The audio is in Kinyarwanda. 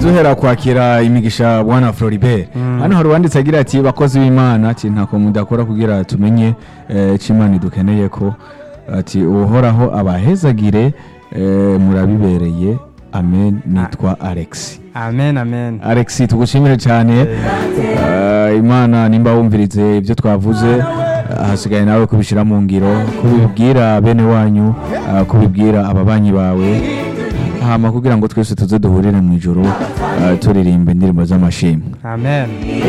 duhera kwakira imigisha bwana floribert hano hari uwanditse agira ati bakozi b'imana ati ntako mudakora kugira tumenye eh, ico imana dukeneye ko ati uhoraho abahezagire eh, murabibereye amen nitwa alex amen amen alex tugushimire cyane Eh, imana nimba wumvirize ibyo twavuze eh, hasigaye nawe kubishyira mu ngiro kubibwira bene wanyu eh, kubibwira ababanyi bawe hama kugira ngo twese tuze duhurire mu ijoro eh, turirimba indirimbo z'amashimwe amen